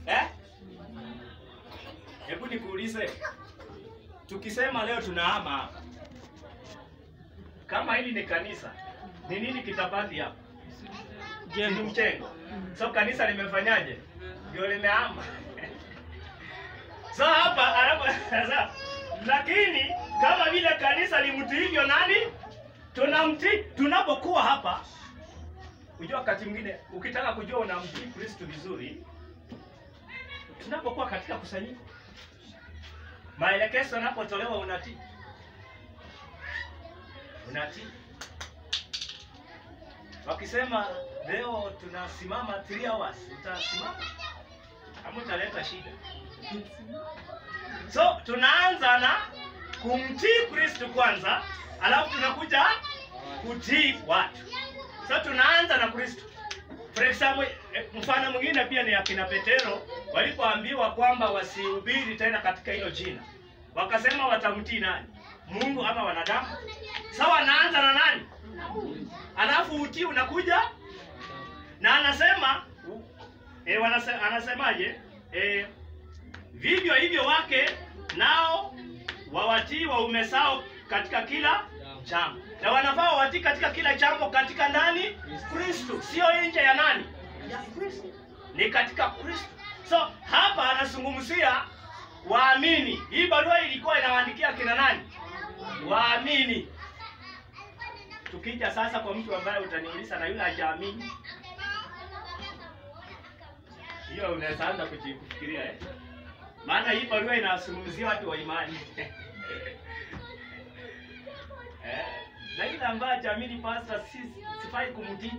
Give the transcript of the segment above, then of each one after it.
Eh? Hebu nikuulize. Tukisema leo tunahama hapa. Kama hili ni kanisa, ni nini kitabaki hapa? Ni mchengo. So kanisa limefanyaje? Ndio limehama. so hapa hapa sasa lakini kama vile kanisa limtii hivyo nani? Tunamtii tunapokuwa hapa. Unajua wakati mwingine ukitaka kujua unamtii Kristo vizuri, tunapokuwa katika kusanyiko, maelekezo yanapotolewa unatii, unatii. Wakisema leo tunasimama 3 hours, utasimama ama utaleta shida? So tunaanza na kumtii Kristo kwanza, alafu tunakuja kutii watu. So tunaanza na Kristo. For example, eh, mfano mwingine pia ni akina Petero walipoambiwa kwamba wasihubiri tena katika hilo jina, wakasema watamtii nani? Mungu ama wanadamu? So wanaanza na nani? Alafu utii unakuja na anasema eh, wanase, anasemaje? Eh, vivyo hivyo wake nao wawatii waume zao katika kila jambo, na wanafaa wawatii katika kila jambo katika ndani Kristo, sio nje ya nani? Ya Kristo, ni katika Kristo. So hapa anazungumzia waamini. Hii barua ilikuwa inawaandikia kina nani? Waamini. Tukija sasa kwa mtu ambaye utaniuliza na yule hajaamini, hiyo unaweza anza kuji- kufikiria eh? Maana hii barua inazungumzia watu wa imani eh, na yule ambaye hajaamini pastor, si sifai kumtii.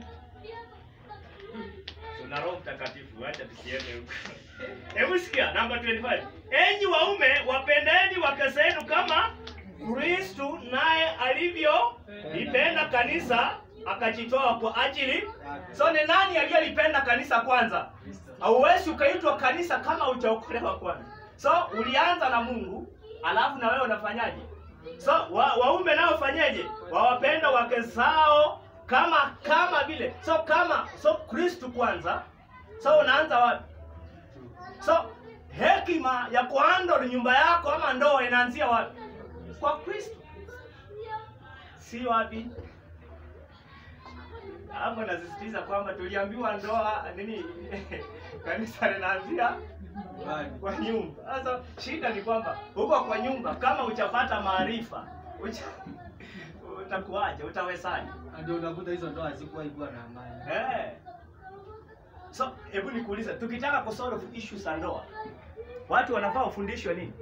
Tuna Roho Mtakatifu, acha tusiende huko. Hebu sikia namba 25. Enyi waume wapendeni wake zenu kama Kristo naye alivyo lipenda kanisa akajitoa kwa ajili. So ni nani aliyelipenda kanisa kwanza? Hauwezi ukaitwa kanisa kama hujaokolewa kwanza. So ulianza na Mungu, alafu na wewe unafanyaje? So wa, waume nao fanyeje? Wawapenda wake zao kama kama vile. So kama so Kristo kwanza. So unaanza wapi? So hekima ya kuhandle nyumba yako ama ndoa inaanzia wapi? Kwa Kristo, si wapi? Hapo nasisitiza kwamba tuliambiwa ndoa nini, kanisa linaanzia kwa nyumba. Sasa shida ni kwamba huko kwa nyumba, kama hujapata maarifa ucha, utakuwaje? Utawezaje? Ndio unakuta hizo ndoa hazikuwa ikuwa na amani. Eh. So, hebu nikuulize, tukitaka kusolve issues za ndoa, watu wanafaa wafundishwe nini?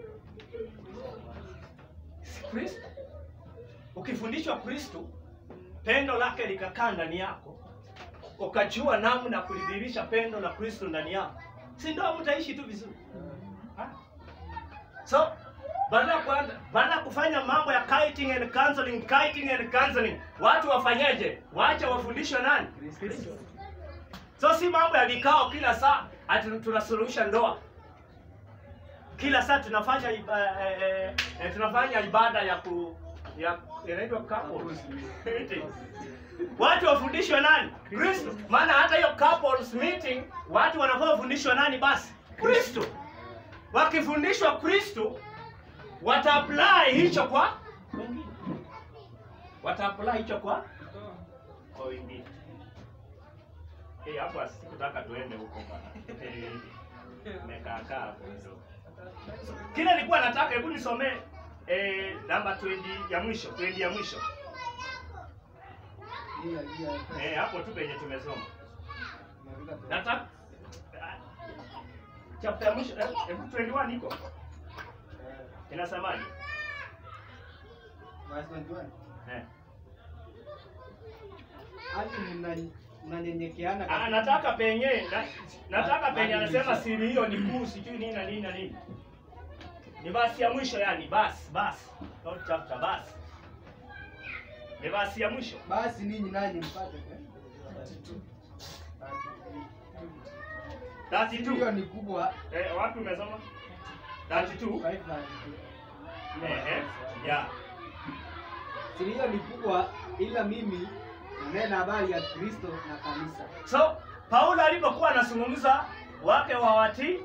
Si Kristo. Ukifundishwa Kristo, pendo lake likakaa ndani yako, ukajua namna ya kulidhihirisha pendo la Kristo ndani yako, si ndoa mtaishi tu vizuri? Ha? So, badala ya kuanza badala ya kufanya mambo ya kiting and counseling, kiting and counseling, watu wafanyeje? Waache wafundishwe nani? Kristo. So si mambo ya vikao kila saa ati tunasuluhisha ndoa. Kila saa tunafanya iba, eh, eh, eh, tunafanya ibada ya ku ya inaitwa couples meeting. Watu wafundishwe nani? Kristo. Maana hata hiyo couples meeting watu wanafaa wafundishwe nani basi? Kristo. Wakifundishwa Kristo wataapply hicho kwa wengine. Wataapply hicho kwa kwa wengine. Eh, hapo sikutaka tuende huko bana. Eh, Nimekaa kaa hapo kidogo. Kile nilikuwa nataka hebu nisomee eh, namba 20 ya mwisho, 20 ya mwisho. Hiyo hiyo. Eh, hapo tu penye tumesoma. Unafika tu. Nataka ah, chapter ya mwisho, eh, hebu 21 iko. Inasemaje? Verse 21. Eh. Hadi mna- mnanyenyekeana Ah, katika- nataka penye na, nataka penye Hadi anasema mwisho. siri hiyo ni kuu sijui nini na nini na nini. Ni basi ya mwisho yani, basi basi. Not chapter basi. Ni basi ya mwisho. Basi ninyi nanyi mpate eh? 32. Hiyo ni kubwa. Eh, wapi umesoma? 32. 532. Eh, yeah. Siri hiyo ni kubwa, ila mimi nanena habari ya Kristo na kanisa. So Paulo alipokuwa anazungumza wake wawatii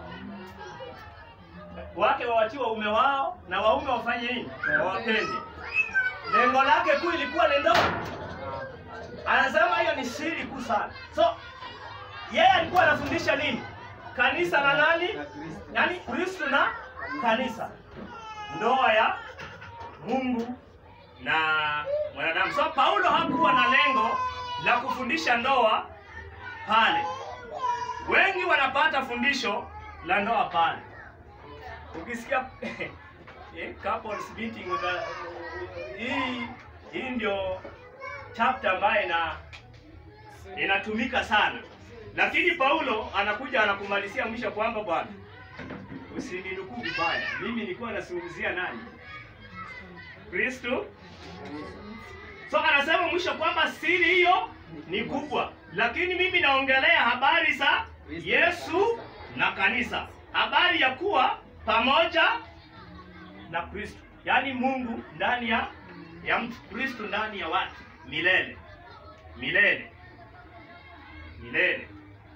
wake wawatii waume wao na waume wafanye nini? Wawapende. Lengo lake kuu ilikuwa ni ndoa. Anasema hiyo ni siri kuu sana. So yeye alikuwa anafundisha nini? Kanisa na nani? Na Kristo. Yaani Kristo na kanisa, ndoa ya Mungu na mwanadamu. So Paulo hakuwa na lengo la kufundisha ndoa pale. Wengi wanapata fundisho la ndoa pale. Ukisikia eh, couples meeting uta- hii hii ndio chapter ambayo ina inatumika sana, lakini Paulo anakuja anakumalizia mwisho kwamba bwana, usininukuu vibaya, mimi nilikuwa nazungumzia nani? Kristo. So anasema mwisho kwamba siri hiyo ni kubwa, lakini mimi naongelea habari za Yesu na kanisa, habari ya kuwa pamoja na Kristo, yaani Mungu ndani ya ya mtu, Kristo ndani ya watu milele milele milele.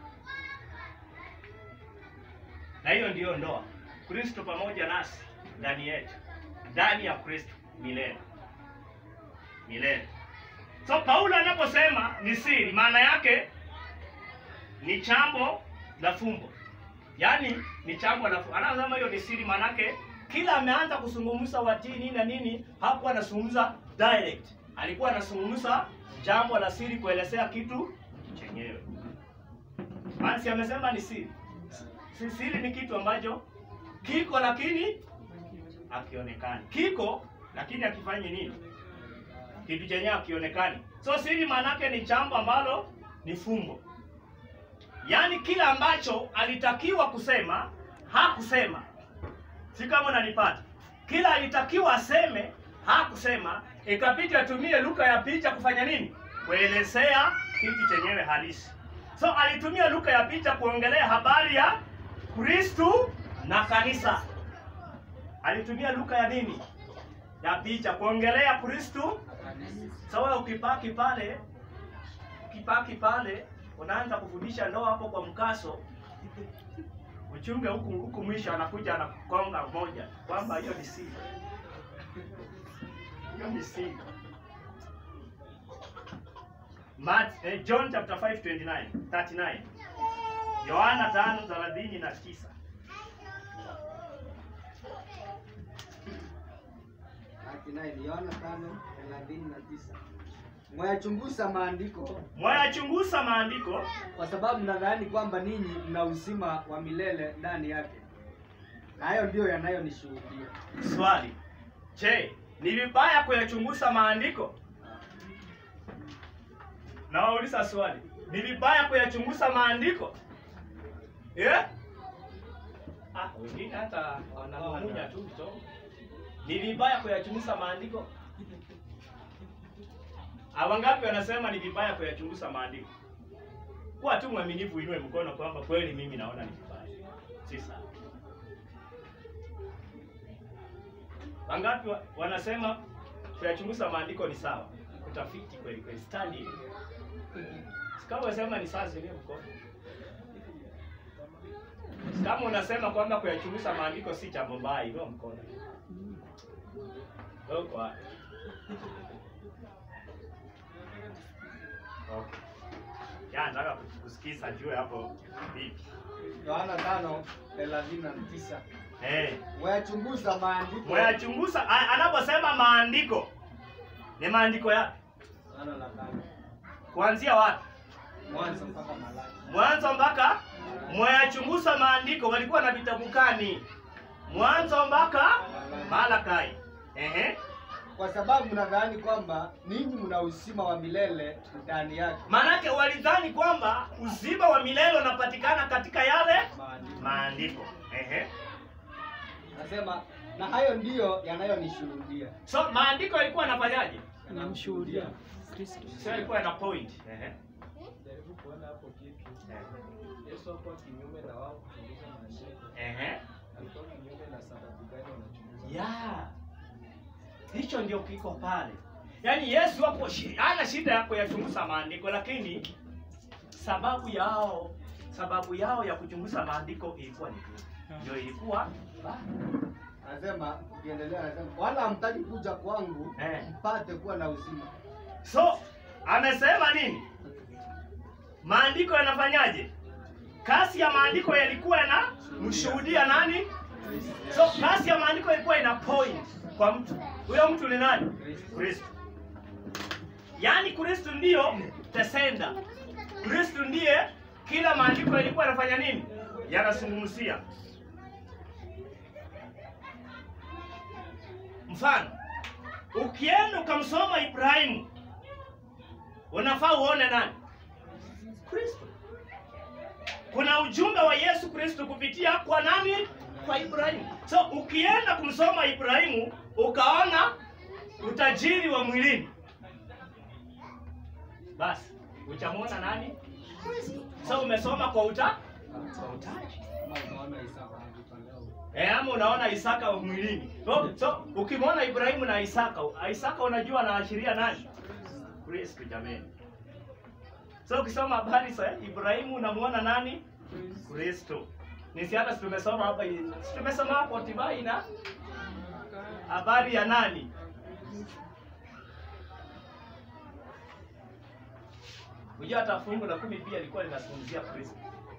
Na hiyo ndiyo ndoa, Kristo pamoja nasi ndani yetu, ndani ya Kristo milele milele. So Paulo anaposema ni siri, maana yake ni chambo la fumbo, yaani ni chambo la fumbo. Anasema hiyo ni siri, maana yake kila ameanza kuzungumza watii nini na nini, hakuwa anazungumza direct, alikuwa anazungumza jambo la siri, kuelezea kitu chenyewe. Maana si amesema ni siri. Si siri ni kitu ambacho kiko lakini akionekani, kiko lakini akifanyi nini kitu chenye akionekani. So siri maanake ni jambo ambalo ni fumbo, yaani kila ambacho alitakiwa kusema hakusema. Si kama unanipata? Kila alitakiwa aseme hakusema, ikabidi atumie lugha ya picha kufanya nini? Kuelezea kitu chenyewe halisi. So alitumia lugha ya picha kuongelea habari ya Kristu na kanisa. Alitumia lugha ya nini? Ya picha kuongelea Kristu sasa wewe ukipaki pale, ukipaki pale, unaanza kufundisha ndoa hapo kwa mkaso, uchunge huku huku, mwisho anakuja anakonga moja kwamba hiyo ni siri, hiyo ni siri. Mat, eh, John chapter 5 29 39 Yohana 5 thelathini na tisa 39 Yohana 5:39. Mwayachunguza maandiko mwayachunguza maandiko kwa sababu mnadhani kwamba ninyi mna uzima wa milele ndani yake, na hayo ndiyo yanayonishuhudia. Swali, je, ni vibaya kuyachunguza maandiko? Nawauliza swali, ni vibaya kuyachunguza maandiko eh? Ah, wengine hata wanamumunya tu kidogo. Ni vibaya kuyachunguza maandiko? Awangapi wanasema ni vibaya kuyachunguza maandiko? Kuwa tu mwaminifu, uinue mkono kwamba kweli mimi naona ni vibaya. Si sawa. Wangapi wa- wanasema kuyachunguza maandiko ni sawa? Utafiti kweli kweli, study. Kama unasema ni sawa, zilie mkono. Kama unasema kwamba kuyachunguza maandiko si jambo mbaya, inua mkono. Wewe uko wapi? Okay. Ya, nataka kusikiza juu hapo vipi. Yohana 5:39. Eh. Mwayachunguza maandiko. Mwayachunguza a- anaposema maandiko ni maandiko yapi? Yohana la tano. Kuanzia wapi? Mwanzo mpaka Malaki. Mwanzo mpaka mwayachunguza maandiko, walikuwa na vitabu gani? Mwanzo mpaka Malakai. Ehe. Kwa sababu mnadhani kwamba ninyi mna uzima wa milele ndani yake. Maanake walidhani kwamba uzima wa milele unapatikana katika yale Maandiko. maandiko. Ehe. Nasema na hayo ndiyo yanayonishuhudia. So maandiko yalikuwa yanafanyaje? Namshuhudia Kristo. Sio yalikuwa yana point. Ehe. Jaribu kuona hapo kitu. Ehe. Yesu hakuwa kinyume na wao kuchunguza maandiko. Ehe. Alikuwa kinyume na sababu gani wanachunguza? ya hicho ndio kiko pale yaani yesu hapo shi- hana shida ya kuyachunguza maandiko lakini sababu yao sababu yao ya kuchunguza maandiko ilikuwa ni nini? Ndio ilikuwa Anasema ukiendelea, anasema wala hamtaki kuja kwangu eh. mpate kuwa na uzima. So amesema nini? Maandiko yanafanyaje? Kasi ya maandiko yalikuwa yanamshuhudia nani? So kasi ya maandiko ilikuwa ina point kwa mtu. Huyo mtu ni nani? Kristo. Yaani Kristo ndiyo the sender. Kristo ndiye kila maandiko yalikuwa yanafanya nini? Yanazungumzia. Mfano, ukienda ukamsoma Ibrahimu unafaa uone nani? Kristo. Kuna ujumbe wa Yesu Kristo kupitia kwa nani? Kwa Ibrahimu. So ukienda kumsoma Ibrahimu ukaona utajiri wa mwilini, basi utamwona nani? Kristo. So umesoma kwa uta kwa utaji. Kama unaona Isaka anajitolea Eh, ama unaona Isaka wa mwilini. So, so ukimwona Ibrahimu na Isaka, Isaka unajua anaashiria nani? Kristo jameni. So ukisoma habari za Ibrahimu unamwona nani? Kristo. Ni si hata si tumesoma hapa si tumesoma hapo Tibai na habari ya nani? Unajua hata fungu la kumi pia lilikuwa linazungumzia Kristo.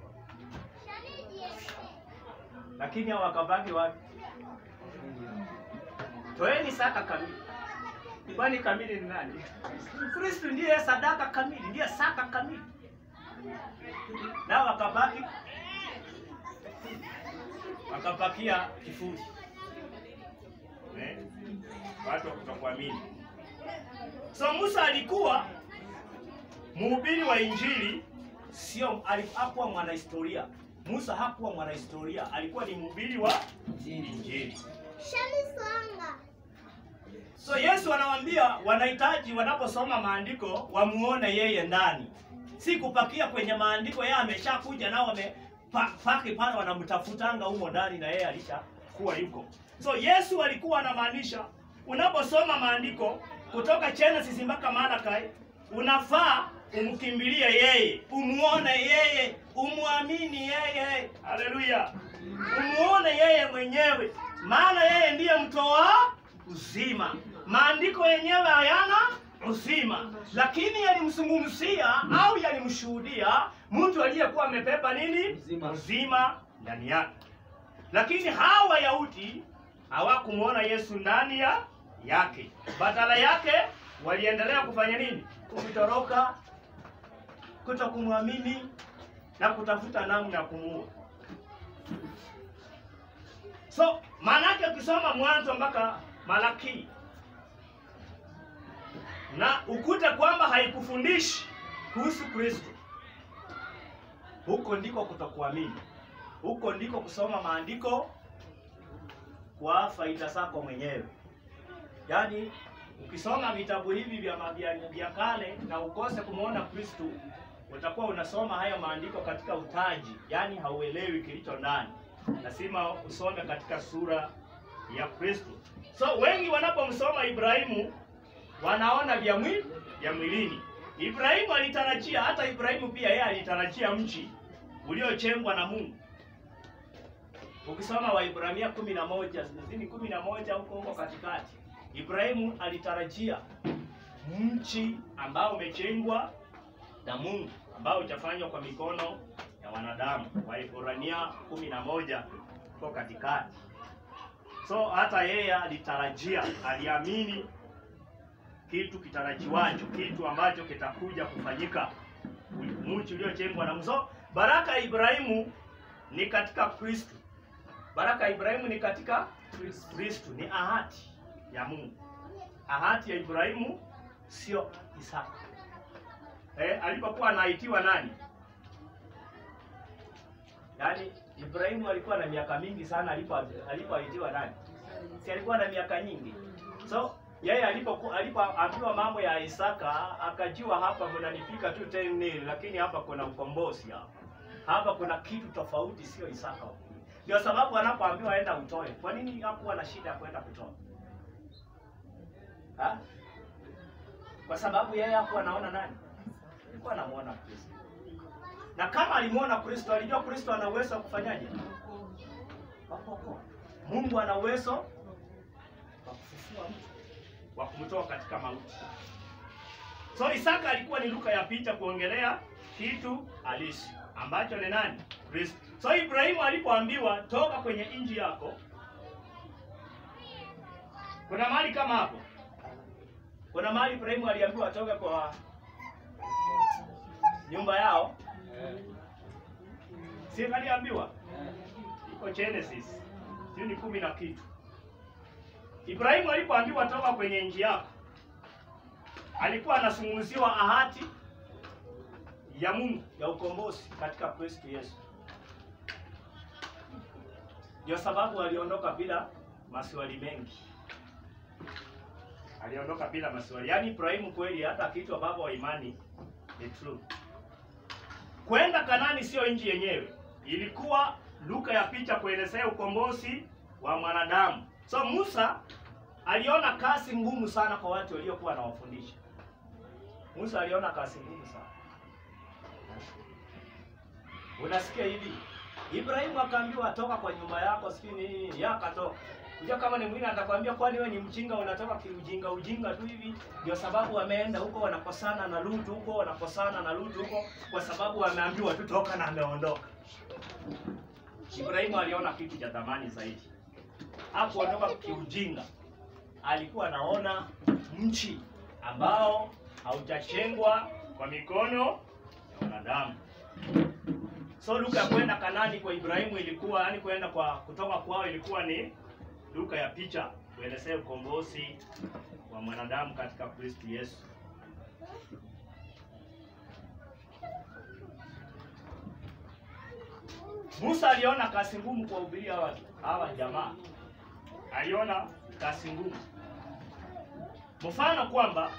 Lakini hao wakabaki wapi? Toeni saka kamili. Kwani kamili ni nani? Kristo ndiye sadaka kamili, ndiye saka kamili. Nao wakabaki wakapakia kifuri. Eh? Watu wa kutokuamini. So Musa alikuwa mhubiri wa Injili, sio ali- hakuwa mwanahistoria. Musa hakuwa mwanahistoria, alikuwa ni mhubiri wa Injili. So Yesu anawaambia wanahitaji wanaposoma maandiko wamuone yeye ndani, si kupakia kwenye maandiko. Yeye ameshakuja nao wamepaki pale, wanamtafutanga humo ndani, na yeye alishakuwa yuko. So Yesu alikuwa anamaanisha unaposoma maandiko kutoka Genesis mpaka Malakai, unafaa umkimbilie yeye, umuone yeye, umwamini yeye. Haleluya! Umuone yeye mwenyewe, maana yeye ndiye mtoa uzima. Maandiko yenyewe hayana uzima, lakini yalimzungumzia au yalimshuhudia mtu aliyekuwa amebeba nini? Uzima. Uzima ndani yake. Lakini hawa Wayahudi hawakumwona Yesu ndani ya yake, badala yake waliendelea kufanya nini? Kumtoroka, kuto kumwamini na kutafuta namna ya kumuua. So maanake ukisoma Mwanzo mpaka Malaki na ukute kwamba haikufundishi kuhusu Kristo, huko ndiko kutokuamini, huko ndiko kusoma maandiko kwa faida zako mwenyewe. Yaani ukisoma vitabu hivi vya ma- vya vya kale na ukose kumwona Kristo, utakuwa unasoma hayo maandiko katika utaji, yaani hauelewi kilicho ndani. Lazima usome katika sura ya Kristo. So wengi wanapomsoma Ibrahimu wanaona vya mwili vya mwilini. Ibrahimu alitarajia, hata Ibrahimu pia yeye alitarajia mchi uliojengwa na Mungu. Ukisoma Waibrania kumi na moja zini kumi na moja huko huko katikati, Ibrahimu alitarajia mchi ambao umejengwa na Mungu ambao utafanywa kwa mikono ya wanadamu. Waibrania kumi na moja huko katikati. So hata yeye alitarajia, aliamini kitu kitarajiwacho, kitu ambacho kitakuja kufanyika, mchi uliojengwa na Mungu. So baraka ya Ibrahimu ni katika Kristo. Baraka ya Ibrahimu ni katika Kristo, ni ahadi ya Mungu. Ahadi ya Ibrahimu sio Isaka. Eh, alipokuwa anaitiwa nani? Yaani Ibrahimu alikuwa na miaka mingi sana alipo alipoitiwa nani? Si alikuwa na miaka nyingi. So yeye alipoku- alipoambiwa mambo ya Isaka akajua hapa mnanipika tu 10 nil, lakini hapa kuna ukombozi hapa. Hapa kuna kitu tofauti, sio Isaka. Ndio sababu anapoambiwa aenda utoe. Kwa nini hakuwa na shida ya kwenda kutoa? Ha? Kwa sababu yeye hakuwa anaona nani? Alikuwa anamuona Kristo. na kama alimwona Kristo, alijua Kristo ana uwezo wa kufanyaje? Wa kuokoa. Mungu ana uwezo wa kufufua mtu, wa kumtoa katika mauti. So Isaka alikuwa ni luka ya picha kuongelea kitu halisi ambacho ni nani? Kristo. So Ibrahimu alipoambiwa toka kwenye nchi yako, kuna mahali kama hapo, kuna mahali Ibrahimu aliambiwa atoke kwa nyumba yao, si aliambiwa? Iko Genesis sio ni kumi na kitu. Ibrahimu alipoambiwa toka kwenye nchi yako, alikuwa anazungumziwa ahadi ya Mungu ya ukombozi katika Kristo Yesu. Ndio sababu aliondoka bila maswali mengi, aliondoka bila maswali. Yaani Ibrahimu kweli, hata akiitwa baba wa imani ni true. Kwenda Kanani sio nchi yenyewe, ilikuwa luka ya picha kuelezea ukombozi wa mwanadamu. So Musa aliona kazi ngumu sana kwa watu waliokuwa anawafundisha. Musa aliona kazi ngumu sana. Unasikia hivi? Ibrahimu akaambiwa toka kwa nyumba yako, sijui nini, yeye akatoka. Unajua kama ni mwingine atakwambia kwani wewe ni mjinga unatoka kiujinga ujinga tu hivi. Ndio sababu wameenda huko wanakosana na Lutu huko wanakosana na Lutu huko kwa sababu wameambiwa tu toka na ameondoka. Ibrahimu aliona kitu cha thamani zaidi. Hakuondoka kiujinga. Alikuwa anaona mchi ambao haujachengwa kwa mikono ya wanadamu. So luka ya kwenda Kanani kwa Ibrahimu ilikuwa yani kwenda kwa kutoka kwao ilikuwa ni luka ya picha kuelezea ukombozi wa mwanadamu katika Kristo Yesu. Musa aliona kazi ngumu kuwahubiria hawa hawa jamaa, aliona kazi ngumu. Mfano kwamba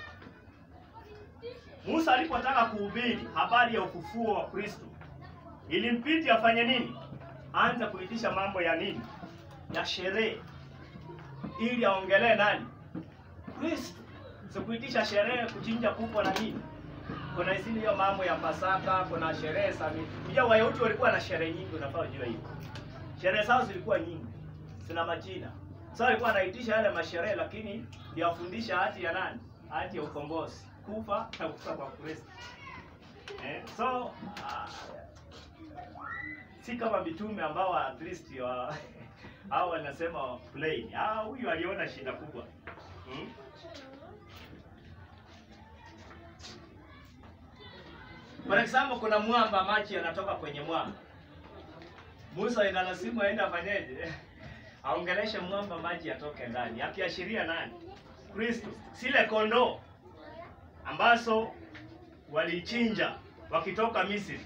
Musa alipotaka kuhubiri habari ya ufufuo wa Kristo, ilimpiti afanye nini? Anza kuitisha mambo ya nini? Ya sherehe, ili aongelee nani? Kristo. Sikuitisha sherehe kuchinja kuku na nini. Kuna hizi hiyo mambo ya Pasaka, kuna sherehe za nini. Unajua Wayahudi walikuwa na sherehe nyingi, unafaa ujue hiyo. Sherehe zao zilikuwa nyingi, zina majina. So alikuwa anaitisha yale masherehe, lakini ndio afundisha hati ya nani? Hati ya ukombozi, kufa na kufa kwa Kristo. Eh, so uh, si kama mitume ambao at least wa hao wanasema plain. Ah, huyu aliona shida kubwa. Hmm? For example, kuna mwamba, maji yanatoka kwenye mwamba. Musa ina lazima aende afanyeje? Aongeleshe mwamba maji yatoke ndani, akiashiria nani? Kristo. Sile kondoo ambazo walichinja wakitoka Misri.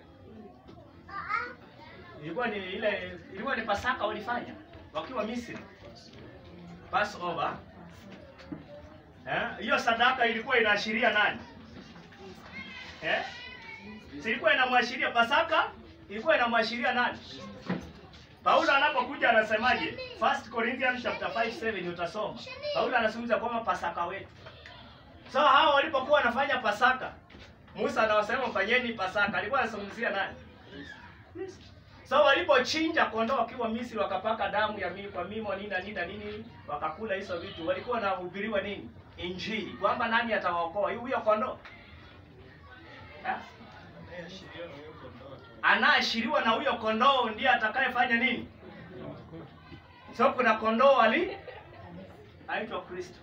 Ilikuwa ni ile ilikuwa ni Pasaka walifanya wakiwa Misri. Passover. Eh? Hiyo sadaka ilikuwa inaashiria nani? Eh? Si ilikuwa inamwashiria Pasaka, ilikuwa inamwashiria nani? Paulo anapokuja anasemaje? First Corinthians chapter 5 7 utasoma. Paulo anazungumza kwamba Pasaka wetu. So hao walipokuwa wanafanya Pasaka, Musa anawasema fanyeni Pasaka. Alikuwa anazungumzia nani? So walipochinja kondoo wakiwa Misri wakapaka damu ya mimi kwa mimo nini na nini na nini wakakula hizo vitu. Walikuwa wanahubiriwa nini? Injili. Kwamba nani atawaokoa? Huyo kondoo. Ha? anaashiriwa na huyo kondoo ndiye atakayefanya nini? So kuna kondoo ali aitwa Kristo,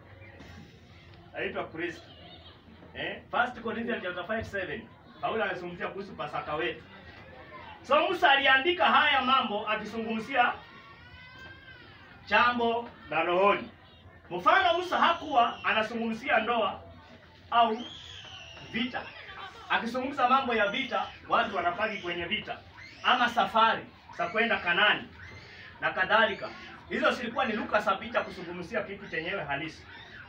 aitwa Kristo. Eh, First Corinthians chapter 5 7 Paulo anazungumzia kuhusu Pasaka wetu. So Musa aliandika haya mambo akizungumzia jambo la rohoni. Mfano, Musa hakuwa anazungumzia ndoa au vita akizungumza mambo ya vita, watu wanapaki kwenye vita ama safari za kwenda Kanani na kadhalika. Hizo zilikuwa ni luka za picha kuzungumzia kitu chenyewe halisi,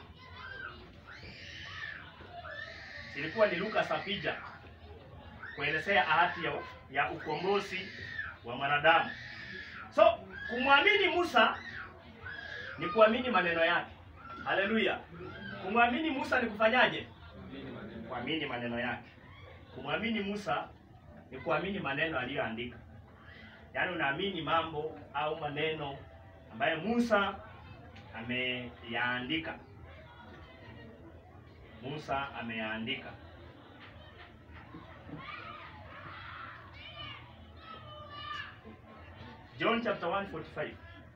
zilikuwa ni luka za picha kuelezea ahadi ya, ya ukombozi wa mwanadamu. So kumwamini Musa ni kuamini maneno yake. Haleluya! Kumwamini Musa ni kufanyaje? Kuamini maneno yake. Kumwamini Musa ni kuamini maneno aliyoandika. Yaani unaamini mambo au maneno ambayo Musa ameyaandika. Musa ameyaandika. John chapter 145.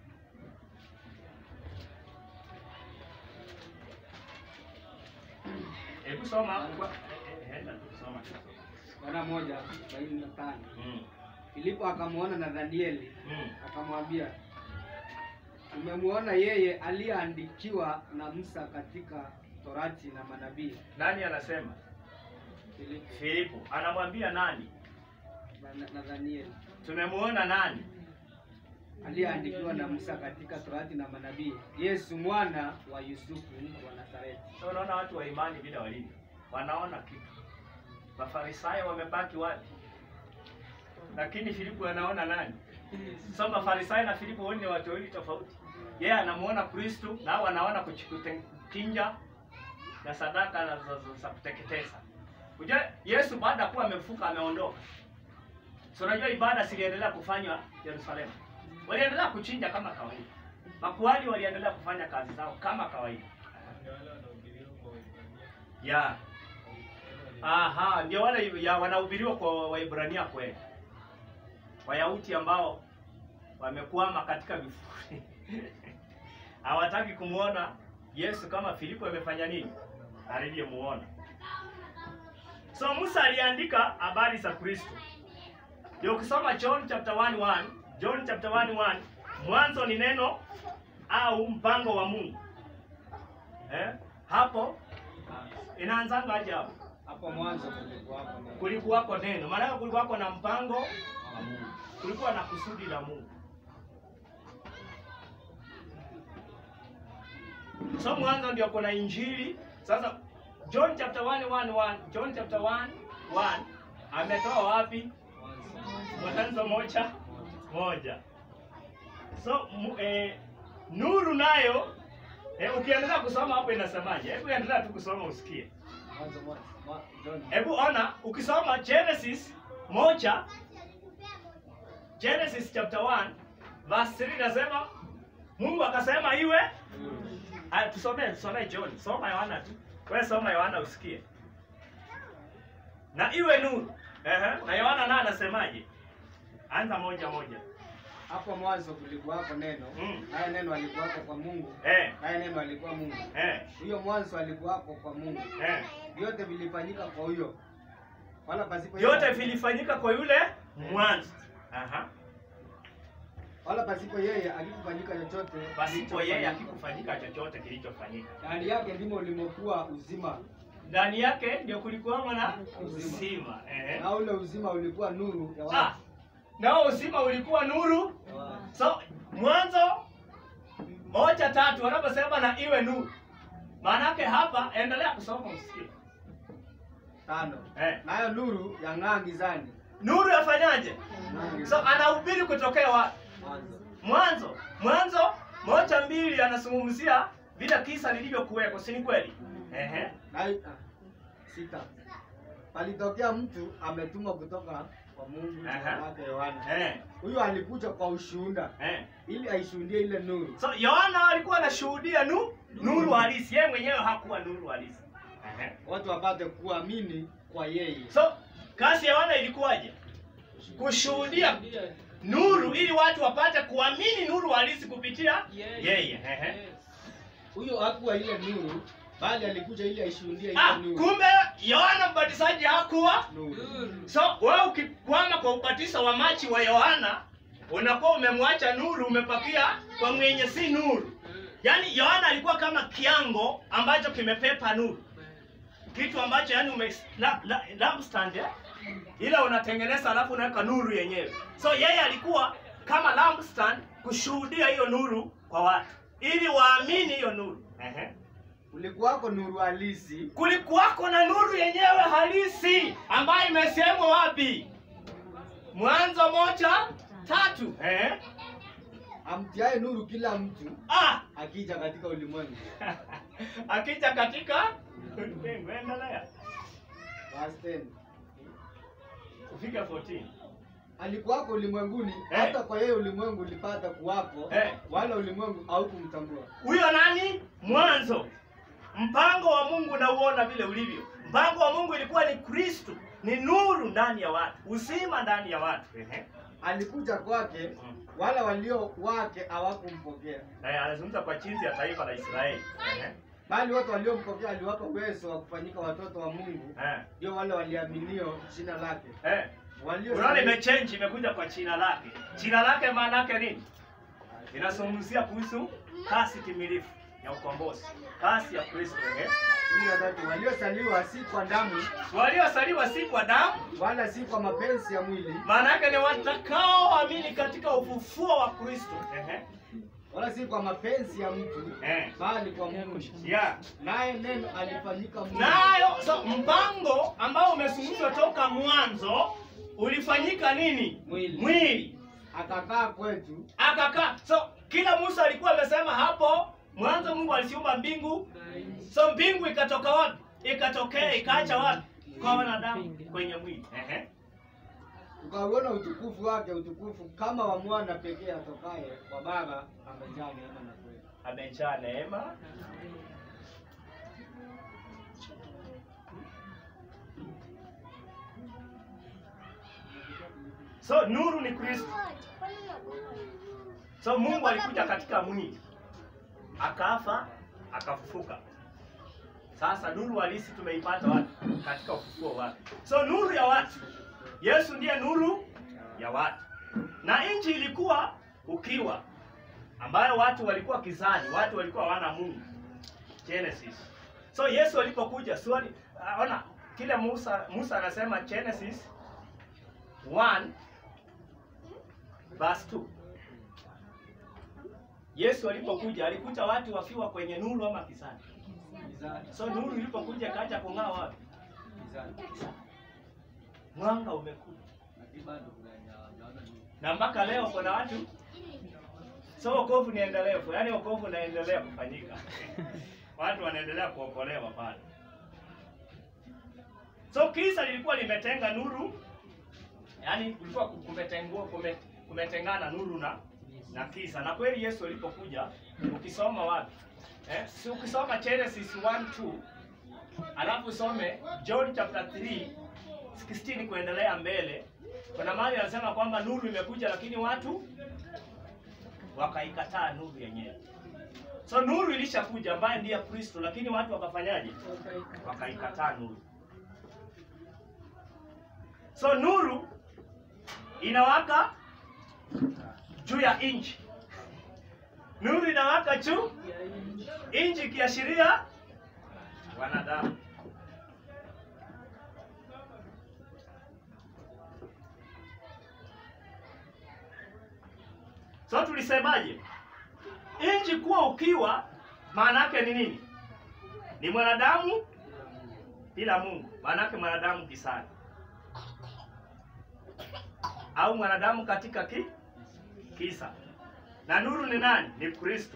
Hebu soma kwa eh, eh, enda tu soma. Bwana moja arobaini na tano. Mm. Filipo akamwona Nathanieli Mm. akamwambia, tumemwona yeye aliyeandikiwa na Musa katika Torati na manabii. Nani anasema? Filipo Filipo anamwambia nani? na- Nathanieli Tumemuona nani? aliyeandikiwa na Musa katika Torati na manabii, Yesu mwana wa Yusufu wa Nazareti. So unaona watu wa imani bila walivyo, wanaona kitu. Mafarisayo wamebaki wapi? Lakini Filipo anaona nani? So Mafarisayo na Filipo wote ni watu wawili tofauti. Yeye anamuona Kristo na hao wanaona kuchinja na sadaka na za- za- za kuteketeza. Unajua Yesu baada ya kuwa amefuka ameondoka. So unajua ibada ziliendelea kufanywa Yerusalemu. Waliendelea kuchinja kama kawaida. Makuhani waliendelea kufanya kazi zao kama kawaida. Ndio wale wanahubiriwa kwa Waebrania. Ya. Aha, ndio wale ya wanahubiriwa kwa Waebrania kweli. Wayahudi ambao wamekwama katika vifuri. Hawataki kumuona Yesu kama Filipo amefanya nini? Alivyomuona. So Musa aliandika habari za Kristo. Ndio ukisoma John chapter 1 1, John chapter 1 1, mwanzo ni neno au mpango wa Mungu. Eh? Hapo inaanzanga aje hapo? Hapo mwanzo kulikuwako neno. Kulikuwako neno, maana kulikuwako na mpango wa Mungu, kulikuwa na kusudi la Mungu. So mwanzo ndio kuna injili. Sasa John chapter 1 1 1, John chapter 1 1 ametoa wapi? Mwanzo moja moja. So mu, eh, nuru nayo eh, ukiendelea kusoma hapo inasemaje? Hebu endelea tu kusoma usikie. Mwanzo moja. Mwa- John. Hebu ona ukisoma Genesis moja Genesis chapter 1 verse 3 nasema Mungu akasema iwe. Aya, tusomee tusomee John. Soma Yohana tu. Wewe soma Yohana usikie. Na iwe nuru. Ehe. Na Yohana naye anasemaje? Anza moja moja. Hapo mwanzo kulikuwako neno, Mm. naye neno alikuwako kwa Mungu, Eh. naye neno alikuwa Mungu. Eh. Huyo mwanzo alikuwako kwa Mungu. Eh. Vyote vilifanyika kwa huyo, wala pasipo Vyote yeye, vilifanyika kwa yule mwanzo. Aha. wala pasipo yeye akikufanyika chochote Pasipo yeye kilichofanyika. akikufanyika chochote kilichofanyika. Ndani yake ndimo ulimokuwa uzima, ndani yake ndio kulikuwa na Uzima. uzima eh. na ule uzima ulikuwa nuru ya Ah, watu. nao uzima ulikuwa nuru. Ya watu. So mwanzo moja tatu wanaposema na iwe nuru, maanake hapa, endelea kusoma usikie. Tano. Eh. Nayo nuru yang'aa gizani. Nuru yafanyaje? Yang'aa So gizani. anahubiri kutokea wapi? Mwanzo. Mwanzo mwanzo moja mbili, anazungumzia vile kisa lilivyokuweko, si ni kweli? Ehe. Nayo ah, sita. Palitokea mtu ametumwa kutoka kwa Mungu jina Aha. lake Yohana. Eh. Huyo alikuja kwa ushuhuda Eh. ili aishuhudie ile nuru. So Yohana alikuwa anashuhudia nu nuru halisi, yeye mwenyewe hakuwa nuru halisi. Ehe. Watu wapate kuamini kwa yeye. So kazi ya Yohana ilikuwaje? Kushuhudia nuru ili watu wapate kuamini nuru halisi kupitia yeye. Ehe. Huyo hakuwa ile nuru, bali alikuja ili aishuhudie ile Ah, nuru. kumbe Yohana mbatizaji hakuwa. Nuru. So wewe ukikwama kwa ubatizo wa maji wa Yohana unakuwa umemwacha nuru, umepakia kwa mwenye si nuru. Yaani Yohana alikuwa kama kiango ambacho kimepepa nuru, kitu ambacho yani ume la, la, lampstand eh? ila unatengeneza alafu unaweka nuru yenyewe. So yeye alikuwa kama lampstand kushuhudia hiyo nuru kwa watu ili waamini hiyo nuru. Ehe. Kulikuwako nuru halisi Kulikuwako na nuru yenyewe halisi ambayo imesemwa wapi? Mwanzo moja tatu. Eh? amtiaye nuru kila mtu Ah, akija katika ulimwengu. akija katika ulimwengu. Endelea. Verse 10. ufike 14 alikuwako ulimwenguni Eh. hata kwa yeye ulimwengu ulipata kuwapo Eh. wala ulimwengu haukumtambua huyo nani mwanzo mpango wa mungu nauona vile ulivyo mpango wa mungu ilikuwa ni kristo ni nuru ndani ya watu uzima ndani ya watu Ehe. alikuja kwake Mm. wala walio wake hawakumpokea Eh, anazungumza kwa chinzi ya taifa la israeli Ehe. bali wote waliompokea aliwapa uwezo wa kufanyika watoto wa mungu Eh. ndio wale waliaminio jina lake Eh. walio unaona imechange imekuja kwa jina lake jina lake maana yake nini inazungumzia kuhusu kasi timilifu ya ukombozi kasi ya kristo eh? kumi na tatu waliosaliwa si kwa damu waliosaliwa si kwa damu wala si kwa mapenzi ya mwili maana yake ni watakaoamini katika ufufuo wa kristo Ehe. wala si kwa mapenzi ya mtu Eh. bali kwa mungu yeah. naye neno alifanyika mwili nayo so mpango ambao umezungumzwa toka mwanzo ulifanyika nini Mwili. mwili akakaa kwetu akakaa so kila musa alikuwa amesema hapo mwanzo mungu alisiumba mbingu so mbingu ikatoka wapi ikatokea ikaacha wapi kwa wanadamu kwenye mwili Ehe. ukauona utukufu wake utukufu kama wa mwana pekee atokaye kwa baba amejaa neema na kweli amejaa neema so nuru ni kristo so mungu alikuja katika mwili akafa akafufuka sasa nuru halisi tumeipata wapi katika ufufuo wake so nuru ya watu yesu ndiye nuru ya watu na nchi ilikuwa ukiwa ambayo watu walikuwa kizani watu walikuwa wana mungu genesis so yesu alipokuja swali ah, ona kile musa musa anasema genesis 1 verse 2 yesu alipokuja alikuta watu wakiwa kwenye nuru ama kizani Mizani, so nuru ilipokuja kaja kung'aa wapi mizani. mwanga umekuja Lakini bado kuna- naona ni- na mpaka leo kuna watu so wokovu ni endelevu yaani wokovu unaendelea kufanyika watu wanaendelea kuokolewa pale so kisa lilikuwa limetenga nuru yaani kulikuwa kumetengua kume, kumetengana nuru na na kisa na kweli yesu alipokuja ukisoma wapi eh? si ukisoma genesis 1 2 alafu usome john chapter 3 16 kuendelea mbele kuna mahali anasema kwamba nuru imekuja lakini watu wakaikataa nuru yenyewe so nuru ilishakuja ambaye ndiye kristo lakini watu wakafanyaje wakaikataa nuru so nuru inawaka juu ya nchi nuru inawaka juu nchi ikiashiria wanadamu so tulisemaje nchi kuwa ukiwa maana yake ni nini ni mwanadamu bila mungu maana yake mwanadamu kisani au mwanadamu katika ki kisa na nuru ni nani ni kristo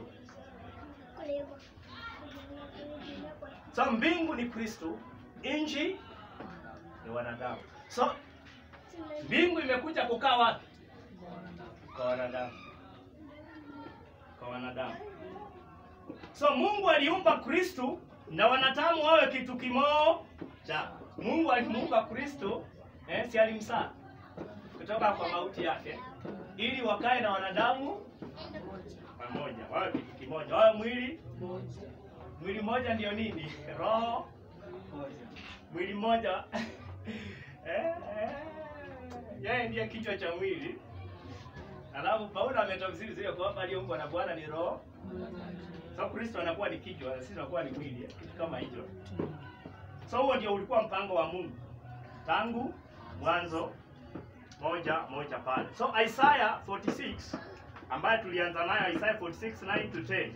so mbingu ni kristo nchi ni wanadamu so mbingu imekuja kukaa wapi kwa wanadamu kwa wanadamu so mungu aliumba kristu na wanadamu wawe kitu kimoja mungu alimuumba kristu eh, si alimsaa kutoka kwa mauti yake ili wakae na wanadamu pamoja wawe kitu kimoja wawe mwili mwili mmoja ndio nini roho mwili mmoja eh, eh, yeye ndiye kichwa cha mwili alafu paulo ametafsiri zile kwamba aliyeumbwa na bwana ni roho so kristo anakuwa ni kichwa sisi tunakuwa ni mwili eh, kitu kama hicho so huo ndio ulikuwa mpango wa mungu tangu mwanzo moja moja pale so isaya 46 ambayo tulianza nayo isaya 46 9 to 10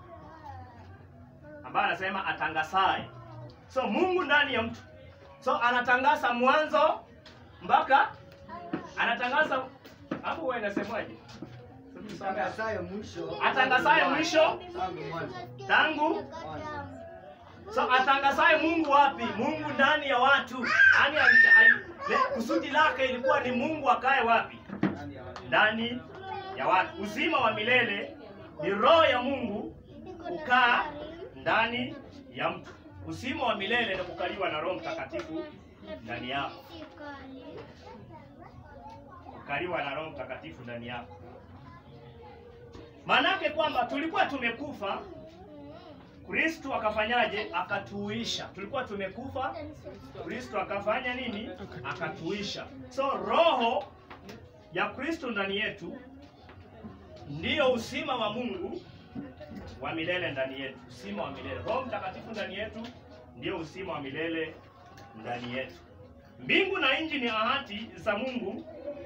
ambayo anasema atangasaye so mungu ndani ya mtu so anatangaza mwanzo mpaka anatangaza hapo huwa inasemaje Atangazaye mwisho Atangazaye mwisho. tangu mwanzo tangu mwanzo. so atangazaye mungu wapi mungu ndani ya watu yaani ali- ali- Le- kusudi lake ilikuwa ni Mungu akae wapi? Ndani ya watu. Ndani ya watu. Uzima wa milele ni roho ya Mungu kukaa ndani ya mtu. Uzima wa milele ni kukaliwa na Roho Mtakatifu ndani yako, kukaliwa na Roho Mtakatifu ndani yako. Maanake kwamba tulikuwa tumekufa, Kristo akafanyaje? Akatuisha. Tulikuwa tumekufa, Kristo akafanya nini? Akatuisha. So roho ya Kristo ndani yetu ndiyo uzima wa Mungu wa milele ndani yetu, uzima wa milele. Roho Mtakatifu ndani yetu ndiyo uzima wa milele ndani yetu. Mbingu na nchi ni ahadi za Mungu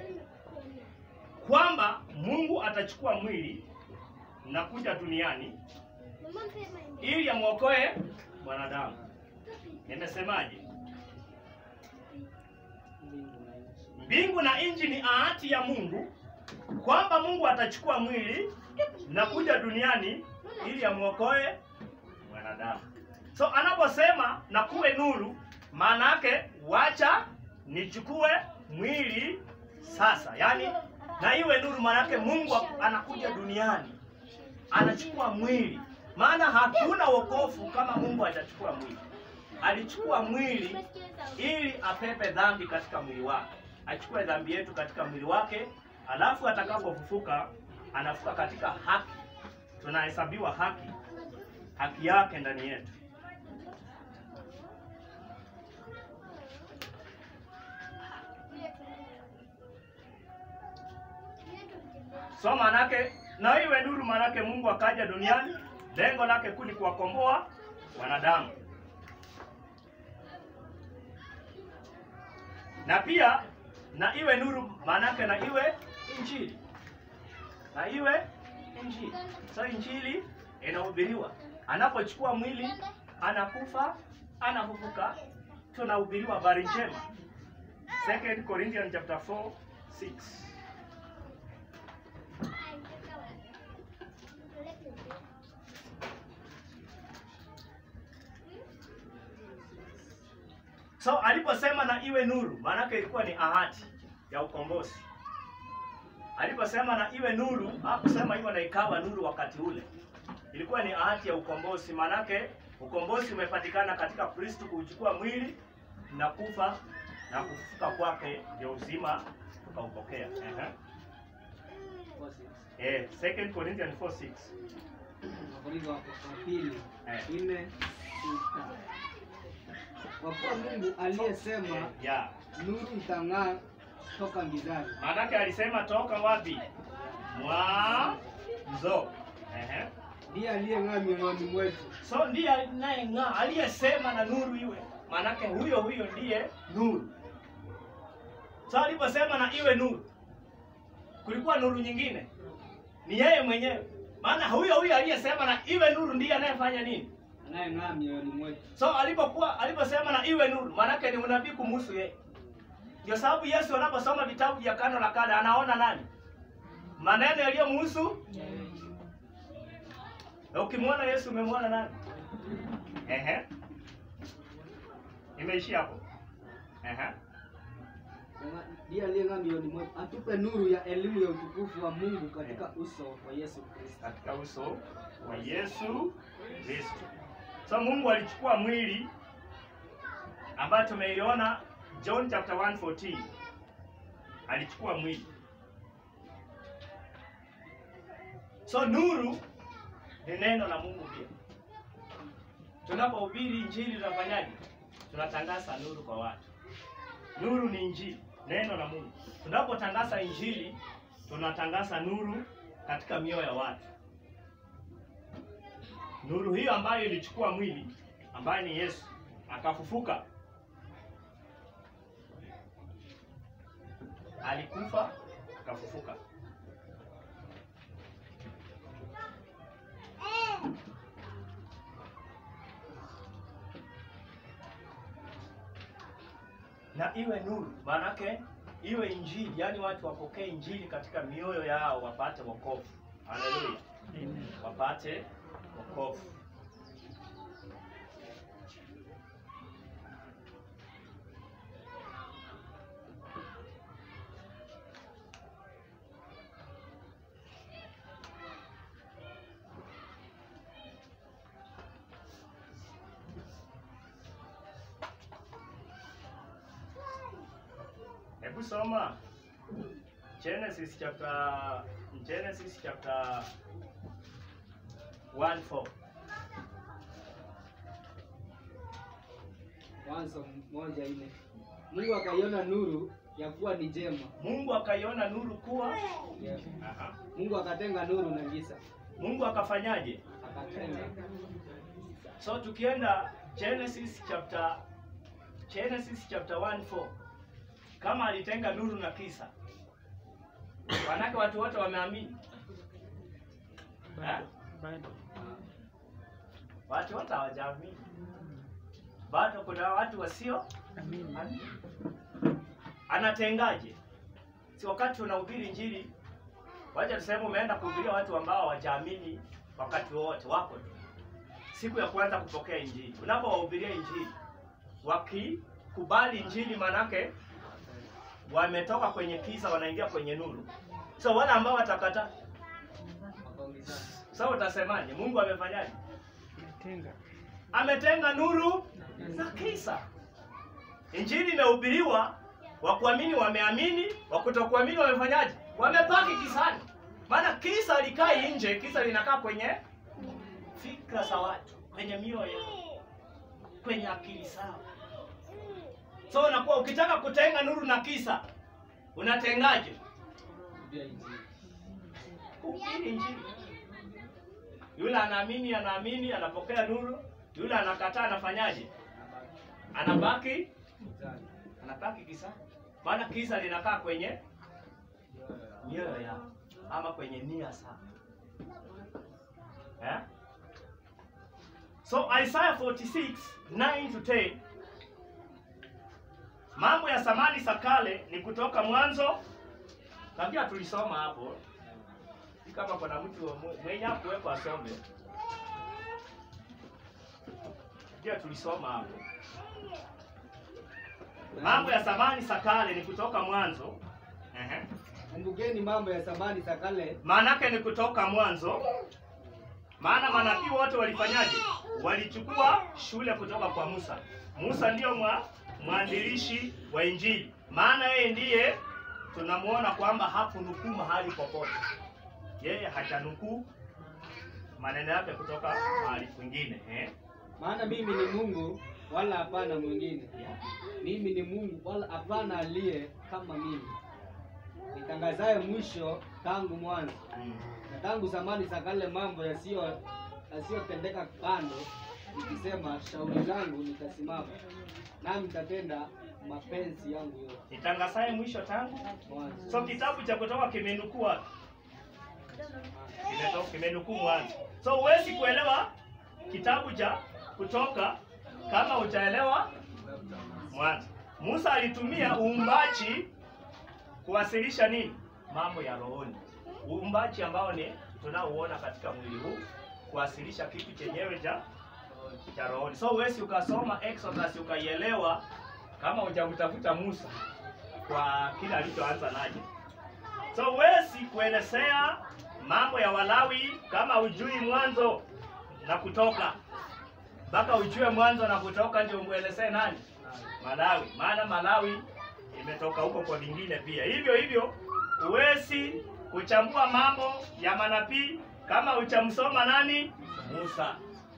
kwamba Mungu atachukua mwili na kuja duniani ili amwokoe mwanadamu. Nimesemaje? Mbingu na nchi ni ahadi ya Mungu kwamba Mungu atachukua mwili na kuja duniani ili amwokoe mwanadamu. So anaposema na kuwe nuru, maana yake wacha nichukue mwili sasa, yaani na iwe nuru, maana yake Mungu anakuja duniani anachukua mwili, maana hakuna wokovu kama Mungu hajachukua mwili. Alichukua mwili ili apepe dhambi katika mwili wake, achukue dhambi yetu katika mwili wake, alafu atakapofufuka anafuka katika haki, tunahesabiwa haki, haki yake ndani yetu. So manake na iwe nuru, manake Mungu akaja duniani, lengo lake kuu ni kuwakomboa wanadamu, na pia na iwe nuru, manake na iwe injili, na iwe injili. So injili inahubiriwa, anapochukua mwili, anakufa, anafufuka, tunahubiriwa habari njema. 2 Corinthians chapter 4 6 So aliposema na iwe nuru, maanake ilikuwa ni ahadi ya ukombozi. Aliposema na iwe nuru, hakusema iwe na ikawa nuru wakati ule. Ilikuwa ni ahadi ya ukombozi, maanake ukombozi umepatikana katika Kristo kuchukua mwili na kufa na kufufuka kwake, ndio uzima tukaupokea. Ehe. Eh, 2 Corinthians 4:6. Wakorintho wa wa pili Eh. nne sita. Kwa kuwa Mungu aliyesema Yeah. nuru itang'aa toka gizani, Maanake alisema toka wapi? Mwanzo. Ehe. ndiye aliyeng'aa mioyoni mwetu, So ndiye anayeng'aa aliyesema na nuru iwe, maanake huyo huyo ndiye nuru. So aliposema na iwe nuru, kulikuwa nuru nyingine, ni yeye mwenyewe. Maana huyo huyo aliyesema na iwe nuru ndiye anayefanya nini? anayeng'aa mioyoni mwetu. So alipokuwa aliposema na iwe nuru, maanake ni unabii kumhusu yeye. Ndio sababu Yesu anaposoma vitabu vya Agano la Kale anaona nani? Maneno yaliyomhusu. Na ukimwona Yesu umemwona nani? Ehe. Imeishia hapo. Ehe. Sema, Ndiye aliyeng'aa mioyoni mwetu, atupe nuru ya elimu ya utukufu wa Mungu katika uso wa Yesu Kristo. Katika uso wa Yesu Kristo. So Mungu alichukua mwili ambayo tumeiona John chapter 1:14. Alichukua mwili. So nuru ni neno la Mungu pia. Tunapohubiri injili tunafanyaje? Tunatangaza nuru kwa watu. Nuru ni injili, neno la Mungu. Tunapotangaza injili, tunatangaza nuru katika mioyo ya watu. Nuru hiyo ambayo ilichukua mwili, ambaye ni Yesu, akafufuka. Alikufa, akafufuka. na iwe nuru, maanake iwe injili, yaani watu wapokee injili katika mioyo yao, wapate wokovu. Haleluya, wapate wokovu. Hebu soma Genesis chapter Genesis chapter 1 4. Mwanzo moja nne. Mungu akaiona nuru ya kuwa ni jema. Mungu akaiona nuru kuwa Yeah. Aha. Mungu akatenga nuru na giza. Mungu akafanyaje? Akatenga. So tukienda Genesis chapter Genesis chapter 1 4. Kama alitenga nuru na kisa. Wanake watu wote wameamini. Eh? Bado. Watu wote hawajaamini. Bado kuna watu wasio Amini. anatengaje? Si wakati unahubiri Injili, wacha tuseme umeenda kuhubiria watu ambao hawajaamini wakati wowote, wako tu siku ya kwanza kupokea Injili. Unapowahubiria Injili, wakikubali Injili, manake wametoka kwenye kisa, wanaingia kwenye nuru. So wale ambao watakataa, Wakaulizana. sasa utasemaje? Mungu amefanyaje? Tenga. ametenga nuru na kisa. Injili imehubiriwa, wa kuamini wameamini, wa kutokuamini wamefanyaje? Wamepaki kisani. Maana kisa likai nje, kisa linakaa kwenye fikra za watu, kwenye mioyo yao, kwenye akili zao. So unakuwa ukitaka kutenga nuru na kisa, unatengaje? Kuhubiri Injili. Kuhubiri Injili. Yule anaamini, anaamini, anapokea nuru. Yule anakataa, anafanyaje? Anabaki Gizani. anabaki kisa, maana kisa linakaa kwenye Mioyo yao. mioyo yao ama kwenye nia zao eh? So Isaiah 46 9 to 10, mambo ya zamani za kale ni kutoka mwanzo, na pia tulisoma hapo. Si kama kuna mtu mwe- mwenye hakuwepo asome, pia tulisoma hapo. Mambo ya zamani za kale ni kutoka mwanzo. Ehe. Kumbukeni mambo ya zamani za kale. Maanake ni kutoka mwanzo. Maana manabii wote walifanyaje? Walichukua shule kutoka kwa Musa. Musa ndiyo mwa, mwanzilishi wa Injili, maana yeye ndiye tunamuona kwamba hakunukuu mahali popote. Yeye hajanukuu maneno yake kutoka mahali kwingine eh? Maana mimi ni Mungu wala hapana mwingine. Mimi ni Mungu wala hapana aliye kama mimi. Nitangazaye mwisho tangu mwanzo. Mm. Na tangu zamani za kale mambo yasiyo yasiyotendeka kando, nikisema shauri langu nitasimama, nami nitatenda mapenzi yangu yote. Nitangazaye mwisho tangu Mwanzo. So kitabu cha Kutoka kimenukuu wapi? Kimetoka kimenukuu mwanzo. So huwezi kuelewa kitabu cha Kutoka kama hujaelewa mwanzo. Musa alitumia uumbaji kuwasilisha nini? Mambo ya rohoni. Uumbaji ambao ni tunaouona katika mwili huu kuwasilisha kitu chenyewe cha cha rohoni. So huwezi ukasoma Exodus ukaielewa kama hujamtafuta Musa kwa kile alichoanza naje. So huwezi kuelezea mambo ya Walawi kama ujui mwanzo na kutoka, mpaka ujue mwanzo na kutoka ndio muelezee nani Malawi, maana Malawi imetoka huko kwa vingine pia. Hivyo hivyo huwezi kuchambua mambo ya manabii kama hujamsoma nani Musa.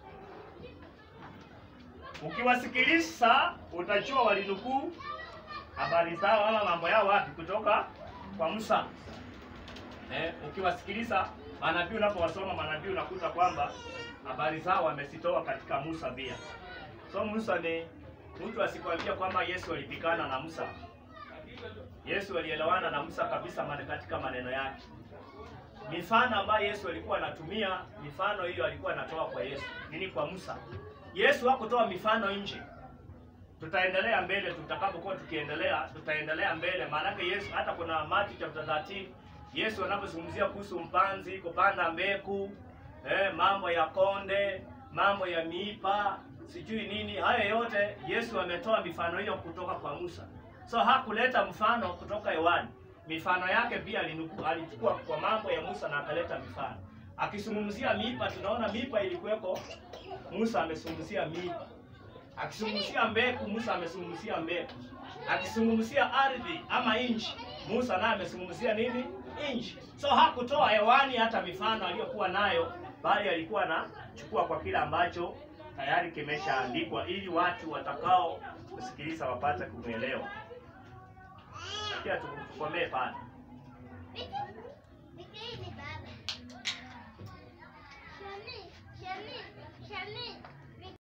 Ukiwasikiliza utajua walinukuu habari zao ama mambo yao wapi kutoka kwa Musa. Eh, ukiwasikiliza manabii, unapowasoma manabii unakuta kwamba habari zao wamezitoa katika Musa pia. So Musa ni mtu asikwambia kwamba Yesu alipikana na Musa. Yesu alielewana na Musa kabisa mane katika maneno yake. Mifano ambayo Yesu alikuwa anatumia, mifano hiyo alikuwa anatoa kwa Yesu, nini kwa Musa. Yesu hakutoa mifano nje. Tutaendelea mbele, tutakapokuwa tukiendelea, tutaendelea mbele. Maanake Yesu hata kuna Mathayo chapter 13 Yesu anapozungumzia kuhusu mpanzi kupanda mbegu, eh, mambo ya konde, mambo ya miipa, sijui nini, hayo yote Yesu ametoa mifano hiyo kutoka kwa Musa. So hakuleta mfano kutoka hewani. Mifano yake pia alinuku- alichukua kwa mambo ya Musa na akaleta mifano. Akizungumzia miipa, tunaona miipa ilikuweko, Musa amezungumzia miipa. Akizungumzia mbegu, Musa amezungumzia mbegu. Akizungumzia ardhi ama nchi, Musa naye amezungumzia nini? Nchi. So hakutoa hewani hata mifano aliyokuwa nayo, bali alikuwa anachukua kwa kile ambacho tayari kimeshaandikwa, ili watu watakao kusikiliza wapate kumwelewa. Pia tukomee pale. Shani, Shani, Shani.